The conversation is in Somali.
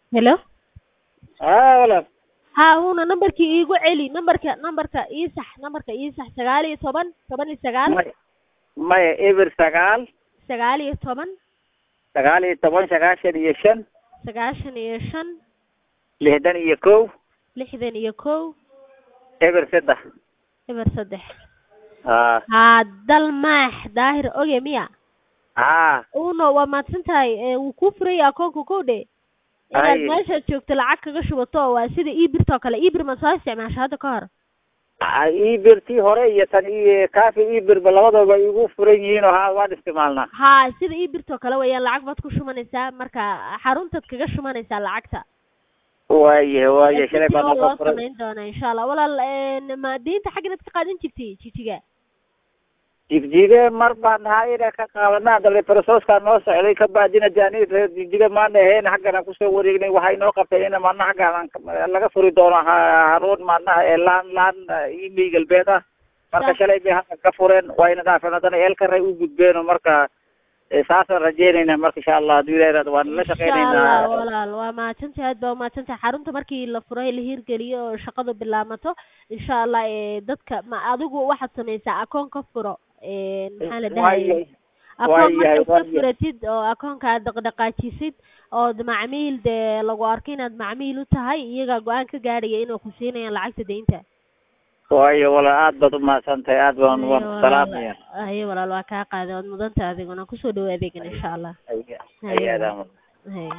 Hello? haa walaal haa una nambarkii iigu celi nambarka nambarka ii sax nambarka ii sax sagaal iyo toban toban iyo sagaal maya maya eber sagaal sagaal iyo toban sagaal iyo toban sagaashan iyo shan sagaashan iyo shan lixdan iyo kow lixdan iyo kow eber saddex eber saddex haa haa dal maax daahir oge miya haa uno waa mahadsan tahay ee, wuu kuu furaya akoonka kow dhe inaad Ay. meeshaad joogto lacag kaga shubato waa sida ebirta oo kale ebir ma soo isticmaasha hadda ka hor ibir tii hore iyo tan iyo kaafi ibirba labadaba igu furan yihiin oo haa waan isticmaalnaa haa sida ebirta oo kale weeyaan lacag baad ku shubanaysaa marka xaruntaad kaga shubanaysaa lacagta waaye waaye shalay Sidii baan oo loo noo furay samayn doonaa insha allah walaal een, ma deynta xagga inaad ka qaadan jirtay jijiga jigjiga mar baan nahay inaan ka qaadanaa dabe processkaa noo socday ka baadina jaani reer jigjiga maana ahayn xaggana kusoo wareegnay waxay noo qabtay in maana xaggaan laga furi doono ha- haruun maanaha ee laan laan imi galbeed ah marka Sa- shalay bay halkan ka fureen wayna dhaafeen haddana eelkaray u gudbeen marka eh, saasaan rajeynayna marka insha allah hadduu ilaah yiraahdo waan la insha allah shaqeynaynaa walaal waa mahadsantahay aad baa umahadsantahay xarunta markii la furay la hirgeliyo oo shaqadu bilaamato insha allah ee, dadka ma adigu waxaad samaysaa akoon ka furo een, maxaa la dhahay waayahay akoon waayahay, markaad ka waayahay. furatid oo akoonka aad dhaqdhaqaajisid ood macmiil dee lagu arko inaad macmiil u tahay iyagaa go-aan ka gaadhaya inay ku siinayaan lacagta deynta waayo walaal aad baad umahadsan tahay aad baan waan ku salaamaya haye walaal waa kaa qaaday waad mudanta adiguna kusoo dhawo adeegan insha allah Ay- ay- aadaan haye